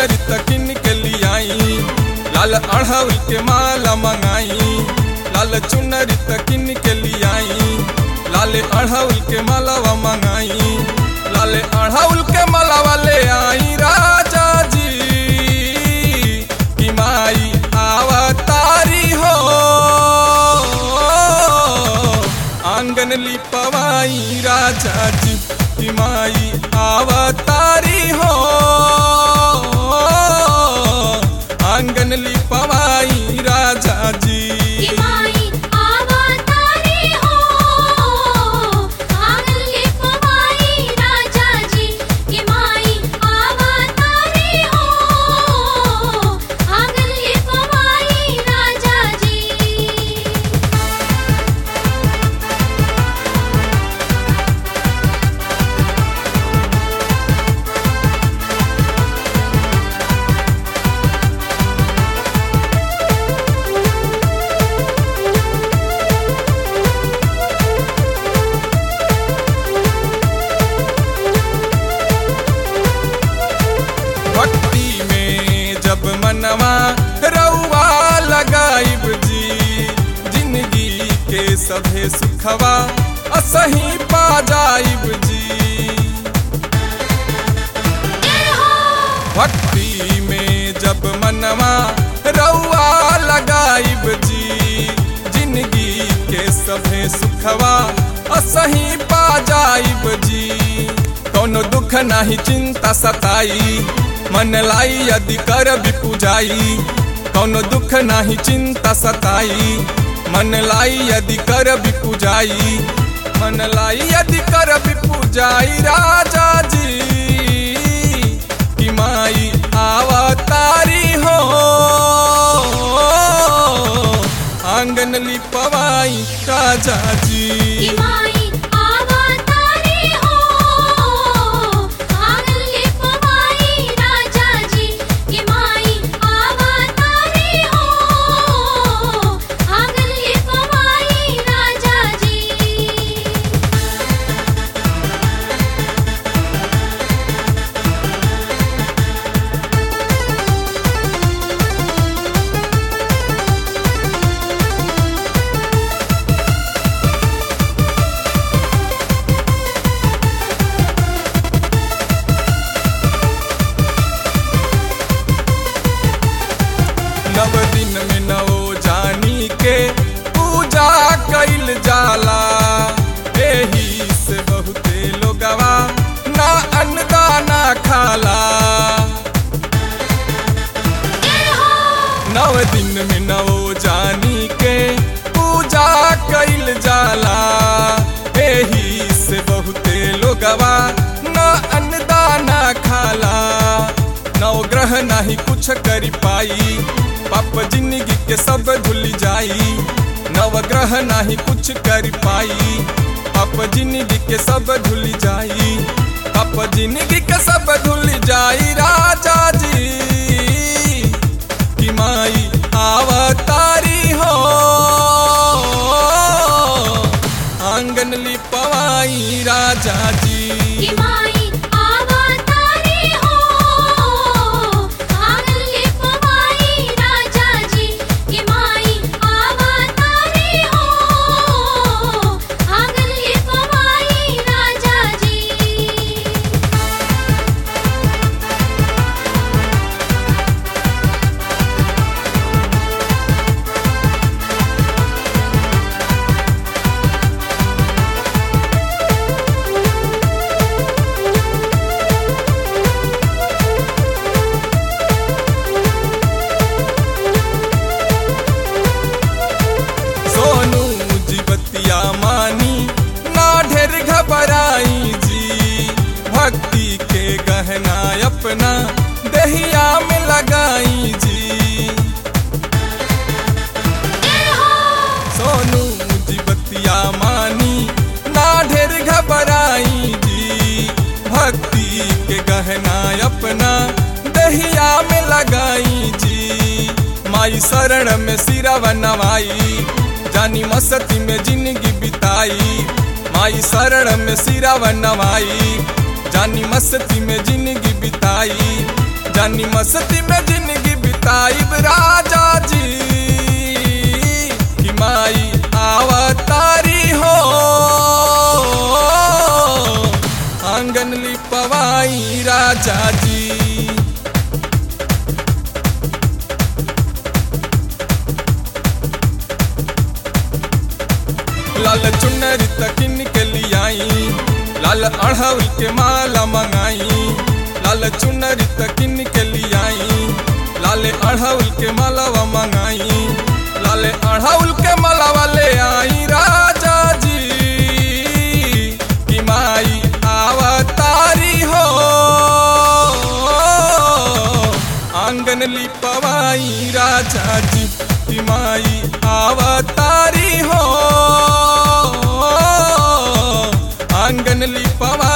चुनरी तकिन के लियाई लाल अढ़ाउल के माला मंगाई लाल चुनरी तकिन के लियाई लाल अढ़ाउल के मालावा मंगाई लाल अढ़ाउल के मालावा ले आई राजा जी कि माई आवतारी हो आंगन लिपवाई राजा जी कि माई आवतारी हो आंगन लिपवाई राजा जी कि माई अवतारी हो आंगन लिपवाई राजा जी कि माई अवतारी हो आंगन लिपवाई राजा जी भक्ति में जब मनवा रउआ लगाइब जी जिंदगी के सभे सुखवा असही पा जाइब जी भक्ति में जब मनवा रउआ लगाइब जी जिंदगी के सभे सुखवा असही पा जाइब जी कौनो दुख नाही चिंता सताई मन लाई यदि कर भी पूजाई कौनो दुख नाही चिंता सताई मन लाई यदि कर भी पूजाई मन लाई यदि कर भी पूजाई राजा जी कि माई आवतारी हो आंगन लिपवाई राजा कि जी माई अवतारी हो आंगन लिपवाई राजा जी कि माई अवतारी हो आंगन लिपवाई राजा जी नव दिन में नवो जानी के पूजा कैल जाला एही से बहुते लोगवा ना अन्नदाना खाला नव दिन में नवो जानी के पूजा कैल जाला एही से बहुते लोगवा ना अन्नदाना खाला नव ग्रह नहीं कुछ करी पाई पाप जिंदगी के सब धुल जाई नव ग्रह नहीं कुछ कर पाई पाप जिंदगी के सब धुल जाई पाप जिंदगी के सब धुल जाई राजा जी कि माई आवतारी हो आंगन लिपवाई राजा जी कि माई अवतारी हो आंगन लिपवाई राजा जी कि माई अवतारी हो आंगन लिपवाई राजा जी सोनू जी बतिया मानी ना ढेर घबराई जी भक्ति के गहना अपना दहिया में लगाई जी सोनू जी बतिया मानी ना ढेर घबराई जी भक्ति के गहना अपना दहिया में लगाई जी माई शरण में सिरवा नवाई जानी मस्ती में जिंदगी बिताई माई शरण में सिरवा नवाई जानी मस्ती में जिंदगी बिताई जानी मस्ती में जिंदगी बिताइब राजा जी कि माई आवतारी हो आंगन लिपवाई राजा जी लाल चुनरी तकिन के लियाई लाल अढ़ौल के माला मंगाई लाल चुनरी तकिन के लियाई लाल अढ़ौल के मालावा मंगाई लाल अढ़ौल के मालावा ले आई राजा जी कि माई आवतारी हो आंगन लिपवाई राजा जी कि माई आवतारी हो आंगन लिपवा